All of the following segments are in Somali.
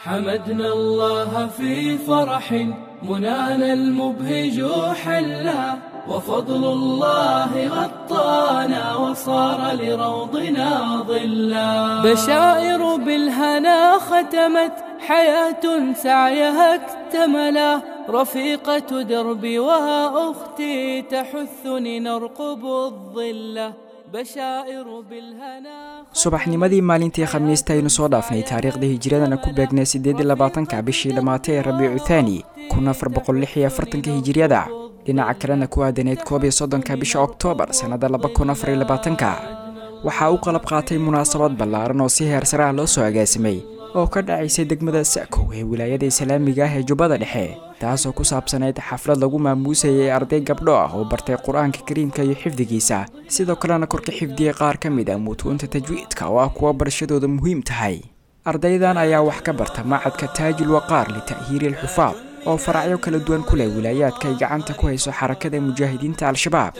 حمدنا الله في فرح منانا المبهج حلا وفضل الله غطانا وصار لروضنا ظلا بشائر بالهنا ختمت حياة سعيها اكتملا رفيقة دربي وأختي تحثني نرقب الظلة بشائر بالهنا subaxnimadii maalintii khamiista aynu soo dhaafnay taariikhda hijiradana ku beegnay siddeed iyo labaatanka bishii dhammaatay ee rabiicu thaani kun afar boqol lix iyo afartanka hijiriyada dhinaca kalena ku aadaneyd koob iyo soddonka bisha oktoobar sannada laba kun afar iyo labaatanka waxaa u qalab qaatay munaasabad ballaaran oo si heer sare ah loo soo agaasimay oo ka dhacaysay degmada sa'kow ee wilaayada islaamiga ah ee jubbada dhexe taasoo ku saabsanayd xaflad lagu maamuusayay arday gabdho ah oo bartay qur-aanka kariimka iyo xifdigiisa sidoo kalena korka xifdiyey qaar ka mid ah mutuunta tajwiidka oo ah kuwa barashadooda muhiim tahay ardaydan ayaa wax ka barta macadka taajul waqaar lita'hiiri alxufaad oo faracyo kala duwan ku leh wilaayaadka ay gacanta ku hayso xarakada mujaahidiinta al-shabaab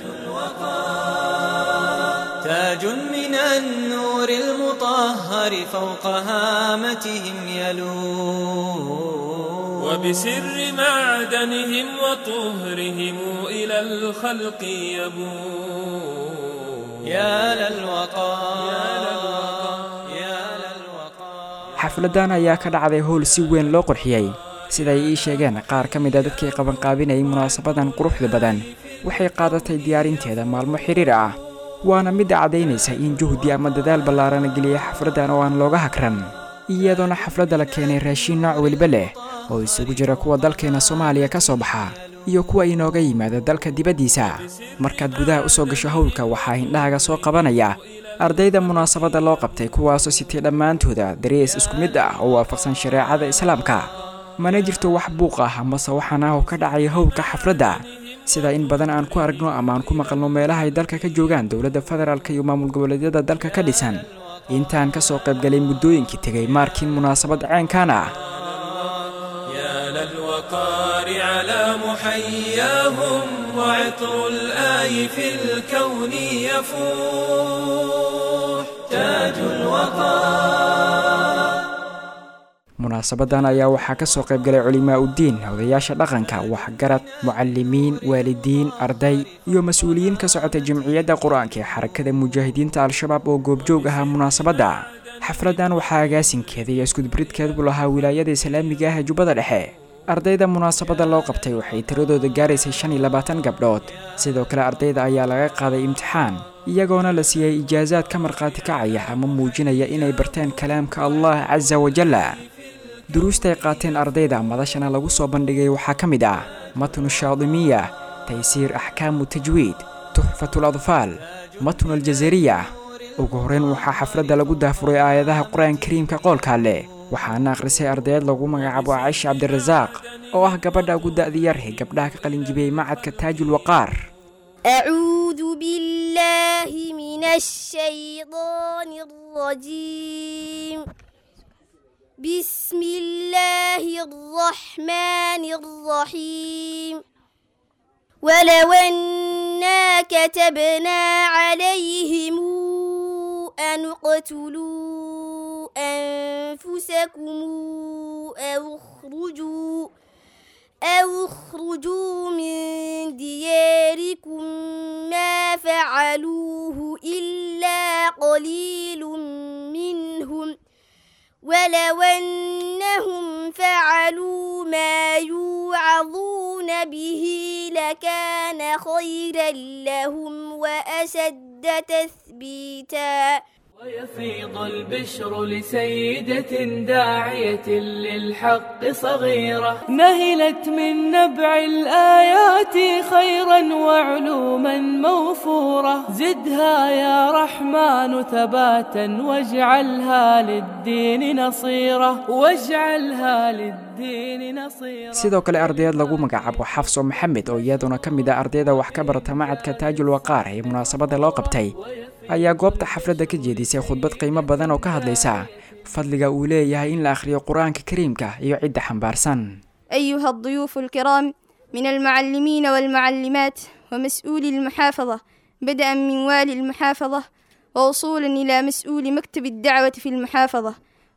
تاج من النور المطهر فوق هامتهم يلو وبسر معدنهم وطهرهم إلى الخلق يبو يا للوقار يا للوقار xafladan ayaa ka dhacday howl si weyn loo qurxiyey siday ii sheegeen qaar ka mid a dadkii qabanqaabinayay munaasabadan quruxda badan waxay qaadatay diyaarinteeda maalmo xiriir ah waana midda caddaynaysa in juhdi ama dadaal ballaarana geliyay xafladdan oo aan looga hakran iyadoona xafladda la keenay raashiin nooc weliba leh oo isugu jira kuwa dalkeena soomaaliya ka soo baxa iyo kuwa inooga yimaada dalka dibaddiisa markaad gudaha u soo gasho howlka waxaa hindhahaga soo qabanaya ardayda munaasabadda loo qabtay kuwaasoo sitay dhammaantooda darees isku mid ah oo waafaqsan shareecada islaamka mana jirto wax buuq ah amase waxaan ah oo ka dhacaya howlka xafladda sida in badan aan ku aragno ama aan ku maqalno meelaha ay dalka ka joogaan dowladda federaalk iyo maamul goboleedyada dalka ka dhisan intaan ka soo qaybgalay muddooyinkii tegay maarkiin munaasabad ceenkan ah يا للوقار على محياهم وعطر الآي في الكون يفوح تاج الوقار munaasabadan ayaa waxaa ka soo qaybgalay culimaa uddiin odayaasha dhaqanka waxgarad mucalimiin waalidiin arday iyo mas-uuliyiin ka socota jamciyadda qur-aanka ee xarakada mujaahidiinta al-shabaab oo goobjoog ahaa munaasabadda xafladdan waxaa agaasinkeeda iyo iskudubridkeedbu lahaa wilaayada islaamiga ah ee jubbada dhexe ardayda munaasabadda loo qabtay waxay tiradooda gaaraysay shan iyo labaatan gabdhood sidoo kale ardayda ayaa laga qaaday imtixaan iyagoona la siiyey ijaasaad ka markhaati kacaya ama muujinaya inay barteen kalaamka allah casa wajalla duruustay qaateen ardayda madashana lagu soo bandhigay waxaa ka mid ah matnu shaadimiya taysiir axkaamu tajwiid tuxfatul adfaal matnu aljazariya ugu horreyn waxaa xafladda lagu daafuray aayadaha qur-aan kariimka qoolka leh waxaana akhrisay ardayd lagu magacaabo caisha cabdirasaaq oo ah gabadha ugu da'di yar ee gabdhaha ka qalinjibiyey macadka taajul waqaar أعوذ بالله من الشيطان الرجيم بسم الله الرحمن الرحيم ولو أنا كتبنا عليهم أن اقتلوا أنفسكم أو اخرجوا أو اخرجوا من دياركم ما فعلوه إلا قليل منهم ولو أنهم فعلوا ما يوعظون به لكان خيرا لهم وأشد تثبيتا ويفيض البشر لسيدة داعية للحق صغيرة نهلت من نبع الآيات خيرا وعلوما موفورة زدها يا رحمن ثباتا واجعلها للدين نصيرة واجعلها للدين نصيرة sidoo kale ardayd lagu magacaabo xafso maxamed oo iyaduna ka mid ah ardayda wax ka barata macadka taajul waqaar ee munaasabadda loo qabtay ayaa goobta xafladda ka jeedisay khudbad qiimo badan oo ka hadlaysa fadliga uu leeyahay in la akhriyo qur-aanka kariimka iyo cidda xambaarsan أيها الضيوف الكرام من المعلمين والمعلمات ومسؤولي المحافظة بدءا من والي المحافظة ووصولا إلى مسؤول مكتب الدعوة في المحافظة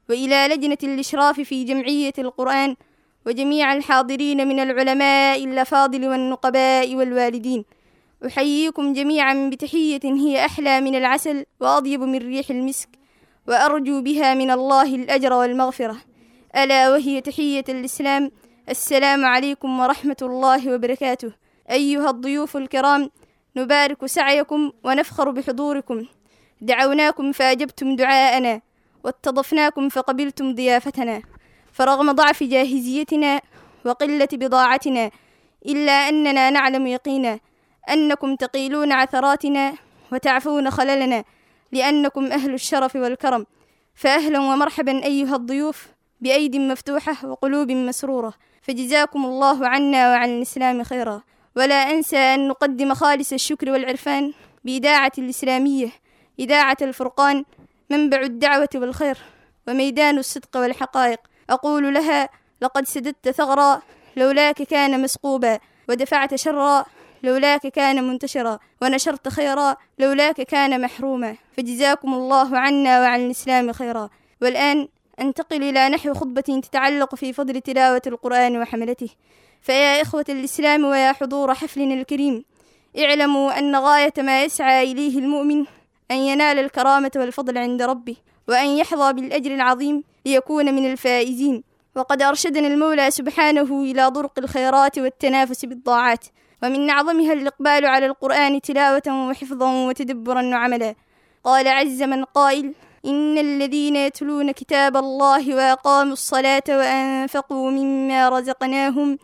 وإلى لجنة الإشراف في جمعية القرآن وجميع الحاضرين من العلماء الأفاضل والنقباء والوالدين أحييكم جميعا بتحية هي أحلى من العسل وأطيب من ريح المسك وأرجو بها من الله الأجر والمغفرة ألا وهي تحية الإسلام السلام عليكم ورحمة الله وبركاته أيها الضيوف الكرام نبارك سعيكم ونفخر بحضوركم دعوناكم فأجبتم دعاءنا واستضفناكم فقبلتم ضيافتنا فرغم ضعف جاهزيتنا وقلة بضاعتنا إلا أننا نعلم يقينا أنكم تقيلون عثراتنا وتعفون خللنا لأنكم أهل الشرف والكرم فأهلا ومرحبا أيها الضيوف بأيد مفتوحة وقلوب مسرورة فجزاكم الله عنا وعن الإسلام خيرا ولا أنسى أن نقدم خالص الشكر والعرفان بإذاعة الإسلامية إذاعة الفرقان منبع الدعوة والخير وميدان الصدق والحقائق أقول لها لقد سددت ثغرا لولاك كان مسقوبا ودفعت شرا لولاك كان منتشرا ونشرت خيرا لولاك كان محروما فجزاكم الله عنا وعن الإسلام خيرا والآن أنتقل إلى نحو خطبة تتعلق في فضل تلاوة القرآن وحملته فيا إخوة الإسلام ويا حضور حفلنا الكريم اعلموا أن غاية ما يسعى إليه المؤمن أن ينال الكرامة والفضل عند ربه وأن يحظى بالأجر العظيم ليكون من الفائزين وقد أرشدنا المولى سبحانه إلى طرق الخيرات والتنافس بالطاعات ومن أعظمها الإقبال على القرآن تلاوة وحفظا وتدبرا وعملا قال عز من قائل إن الذين يتلون كتاب الله وأقاموا الصلاة وأنفقوا مما رزقناهم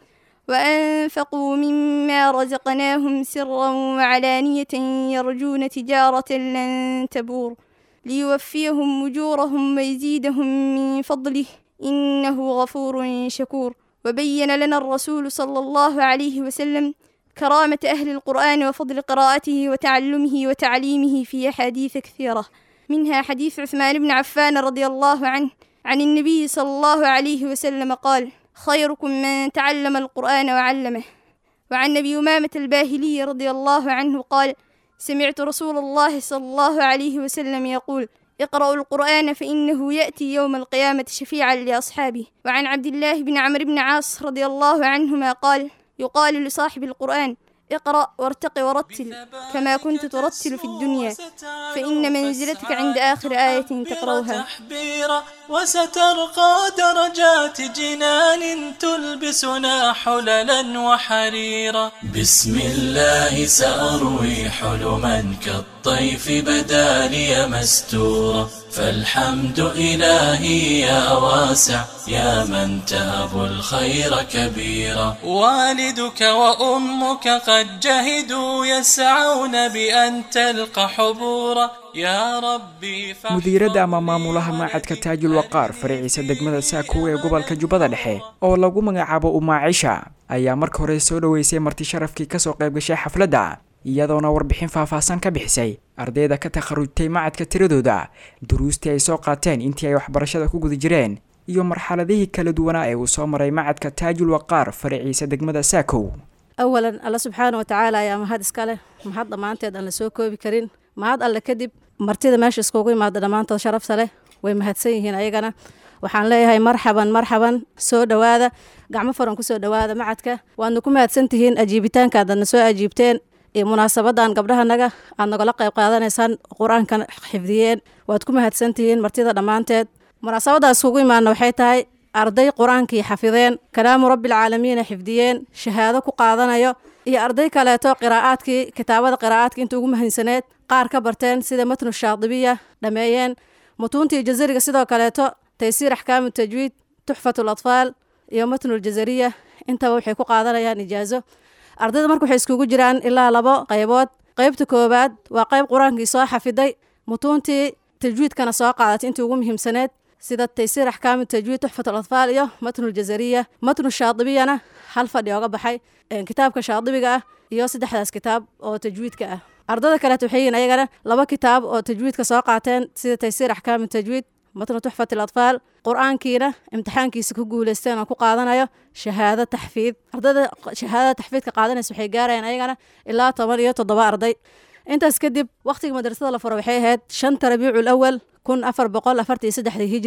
وأنفقوا مما رزقناهم سرا وعلانية يرجون تجارة لن تبور ليوفيهم أجورهم ويزيدهم من فضله إنه غفور شكور وبين لنا الرسول صلى الله عليه وسلم كرامة أهل القرآن وفضل قراءته وتعلمه وتعليمه في أحاديث كثيرة منها حديث عثمان بن عفان رضي الله عنه عن النبي صلى الله عليه وسلم قال خيركم من تعلم القرآن وعلمه وعن أبي أمامة الباهلي رضي الله عنه قال سمعت رسول الله صلى الله عليه وسلم يقول اقرأوا القرآن فإنه يأتي يوم القيامة شفيعا لأصحابه وعن عبد الله بن عمرو بن عاص رضي الله عنهما قال يقال لصاحب القرآن اقرأ وارتق ورتل كما كنت ترتل في الدنيا فإن منزلتك عند آخر آية تقرأها تحبيرا وسترقى درجات جنان تلبسنا حللا وحريرا بسم الله سأروي حلما كالطيف بدا لي مستورا فالحمد إلهي يا واسع يا من تهب الخير كبيرا والدك وأمك قد جهدوا يسعون بأن تلقى حبورا يا ربي mudiiradda ama maamulaha maacadka taajul waqaar faraciisa degmada saakow ee gobolka jubbada dhexe oo lagu magacaabo umaacisha ayaa marka hore soo dhoweysay marti sharafkii kasoo qayb gashay xafladda iyadoona warbixin faahfaahsan ka bixisay ardayda ka takharujtay macadka tiradooda duruustii ay soo qaateen intii ay waxbarashada ku guda jireen iyo marxaladihii kala duwanaa ee uu soo maray macadka taajul waqaar faraciisa degmada saakow awalan alla subxaana wa tacaala ayaa mahad iska leh mahad dhammaanteed aan la soo koobi karin mahad alle kadib martida meesha iskugu imaada dhammaantood sharafta leh way mahadsan yihiin ayagana waxaan leeyahay marxaban marxaban soo dhowaada gacmo furan kusoo dhowaada macadka waadna ku mahadsan tihiin ajiibitaanka aadna soo ajiibteen iyo munaasabadan gabdhahanaga aad nagala qayb qaadanaysaan qur-aankan xifdiyeen waad ku mahadsan tihiin martida dhammaanteed munaasabadaas iskugu imaana waxay tahay arday qur-aankii xafideen kalaamu rabbialcaalamiina xifdiyeen shahaado ku qaadanayo iyo arday kaleeto qiraa'aadkii kitaabada qiraa'aadka inta ugu mahansaneed qaar ka barteen sida matnu shaadibiya dhameeyeen mutuuntii jazariga sidoo kaleeto taysiir axkaamu tajwiid tuxfatu latfaal iyo matnuljazariya intaba waxay ku qaadanayaan ijaazo ardayda marka waxay iskugu jiraan ilaa labo qaybood qaybta koowaad waa qayb qur-aankii soo xafiday mutuuntii tajwiidkana soo qaadatay intii ugu muhiimsaneed sida taysiir axkaamu tajwiid tuxfat alatfaal iyo matnuljazariya matnu shaadibiyana hal fadhi ooga baxay kitaabka shaadibiga ah iyo saddexdaas kitaab oo tajwiidka ah ardada kaleet waxay yihiin ayagana laba kitaab oo tajwiidka soo qaateen sida taysiir axkaamu tajwiid matnu tuxfat alatfaal qur-aankiina imtixaankiisa ku guuleysteen oo ku qaadanayo shahaado taxfiid ardada shahaadada taxfiidka qaadanaysa waxay gaarayaan ayagana ilaa toban iyo toddoba arday intaas kadib wakhtiga madrasada la furo waxay ahayd shanta rabiicul awal kun afar boqol afartii saddexdii hijriga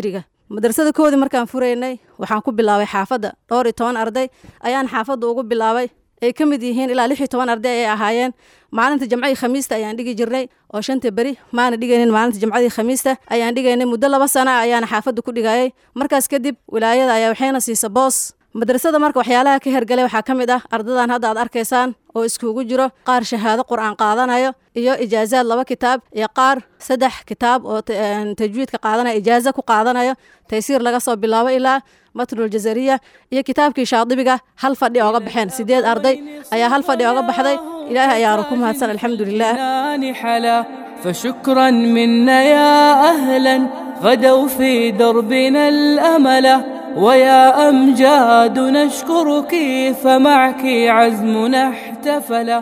madrasada koodii markaan furaynay waxaan ku bilaabay xaafadda dhowr iyo toban arday ayaan xaafadda ugu bilaabay ay ka mid yihiin ilaa lix iyo toban arday ayay ahaayeen maalinta jamcadii khamiista ayaan dhigi jirnay oo shanta beri maana dhigaynin maalinta jamcadii khamiista ayaan dhigaynay muddo laba sana ayaana xaafadda ku dhigayay markaas kadib wilaayada ayaa waxayna siisa boos madrasada marka waxyaalaha ka hergalay waxaa ka mid ah ardadan hadda aad arkaysaan oo iskugu jiro qaar shahaado qur-aan qaadanayo iyo ijaazaad laba kitaab iyo qaar saddex kitaab oo tajwiidka qaadanaya ijaaza ku qaadanayo taysiir laga soo bilaabo ilaa matnul jazariya iyo kitaabkii shaadibiga hal fadhi ooga baxeen sideed arday ayaa hal fadhi ooga baxday ilaahay ayaanu ku mahadsan alxamdulilah فشكرا منا يا أهلا غدوا في دربنا الأمل ويا أمجاد نشكرك فمعك عزمنا احتفل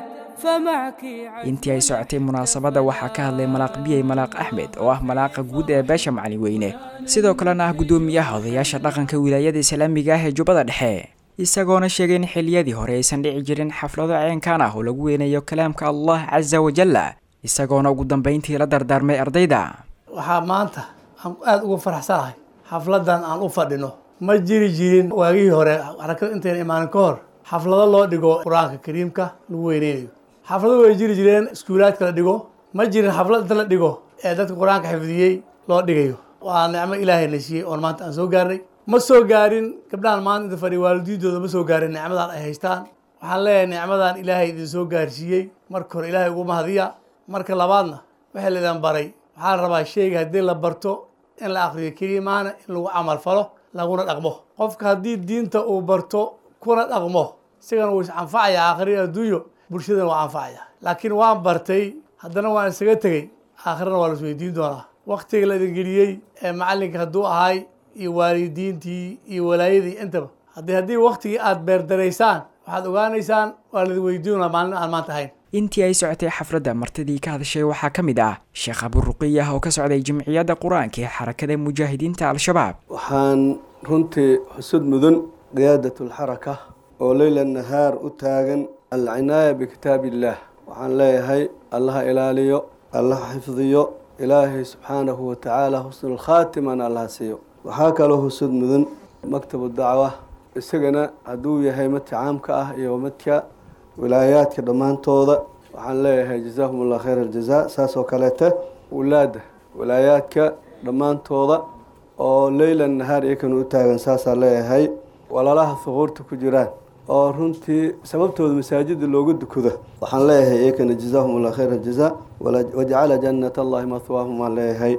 intii ay socotay munaasabadda waxaa ka hadlay malaaq biyey malaaq axmed oo ah malaaqa guud ee beesha macalin weyne sidoo kalena ah guddoomiyaha odayaasha dhaqanka wilaayada islaamiga ah ee jubbada dhexe isagoona sheegay in xiliyadii hore aysan dhici jirin xaflado ceenkaan ah oo lagu weynayo kalaamka allah casa wajalla isagoona ugu dambayntii la dardaarmay ardayda waxaa maanta aan aada uga faraxsanahay xafladan aan u fadhino ma jiri jirin waagihii hore xarakada intayna imaanin ka hor xaflado loo dhigo qur-aanka kariimka lagu weyneynayo xaflado way jiri jireen iskuulaadka la dhigo ma jirin xaflad inta la dhigo ee dadka qur-aanka xifdiyey loo dhigayo waa nicmo ilaahay na siiyey oon maanta aan soo gaarnay ma soo gaarin gabdhahan maanta inta fadhiya waalidiintooda ma soo gaarin nicmadan ay haystaan waxaan leeyahay nicmadan ilaahay idin soo gaarsiiyey marka hore ilaahay ugu mahadiya marka labaadna waxaa laydin baray waxaa la rabaa sheyga haddii la barto in la akriyo keliya maana in lagu camal falo laguna dhaqmo qofka haddii diinta uu barto kuna dhaqmo isagana wuu is-anfacaya aakhiri adduunyo bulshadana waa anfacaya laakiin waan bartay haddana waan isaga tegey aakhirana waa la isweydiin doonaa waktiga la idin geliyey ee macallinka hadduu ahay iyo waalidiintii iyo walaayadii intaba haddii haddii waktigii aada beerdaraysaan waxaad ogaanaysaan waa laidin weydiinaa maalin aan maanta ahayn intii ay socotay xafladda martidii ka hadashay waxaa ka mid ah sheekh aburuqiyah oo ka socday jimciyadda qur-aanka ee xarakada mujaahidiinta al-shabaab waxaan runtii xusud mudan qiyaadatulxaraka oo leyla nahaar u taagan alcinaaya bikitaab illaah waxaan leeyahay allaha ilaaliyo allaha xifdiyo ilaahay subxaanahu watacaala husnulkhaatimana allaha siiyo waxaa kaloo husud mudan maktabu dacwa isagana hadduu yahay madka caamka ah iyo madka wilaayaadka dhammaantooda waxaan leeyahay jazaahum allah khayr aljaza saas oo kaleete wulaada wilaayaadka dhammaantooda oo leyla nahaar iyakana u taagan saasaa leeyahay walaalaha huquurta ku jiraan oo runtii sababtooda masaajida looga dukado waxaan leeyahay iyakana jazaahum allah khayr aljaza wajcala jannat allahi mahwaahum waan leeyahay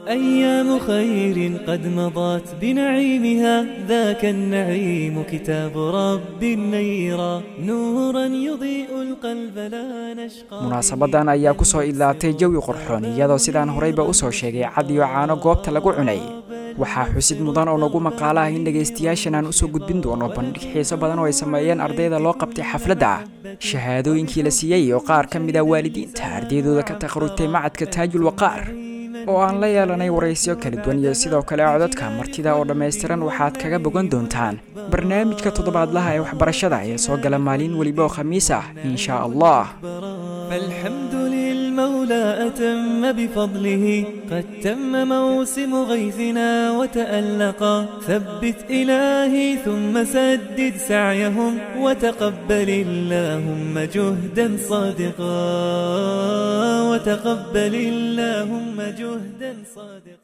أيام خير قد مضت بنعيمها ذاك النعيم كتاب رب النيرا نورا يضيء القلب لا نشقى munaasabadan ayaa kusoo idlaatay jawi qorxoon iyadoo sidaan horeyba usoo sheegay cad iyo caano goobta lagu cunay waxaa xusid mudan oo nagu maqaalo ah in dhegaystayaashan aan usoo gudbin doono bandhig xiiso badan oo ay sameeyeen ardayda loo qabtay xafladda shahaadooyinkii la siiyey oo qaar ka mid ah waalidiinta ardaydooda ka takharujtay macadka taajul waqaar oo aan la yeelanay waraysyo kala duwan iyo sidoo kale codadka martida oo dhammaystiran waxaad kaga bogan doontaan barnaamijka toddobaadlaha ee waxbarashada ee soo gala maalin weliba oo khamiis ah in shaa allah فالحمد للمولى أتم بفضله قد تم موسم غيثنا وتألقا ثبت إلهي ثم سدد سعيهم وتقبل اللهم جهدا صادقا وتقبل اللهم جهدا صادقا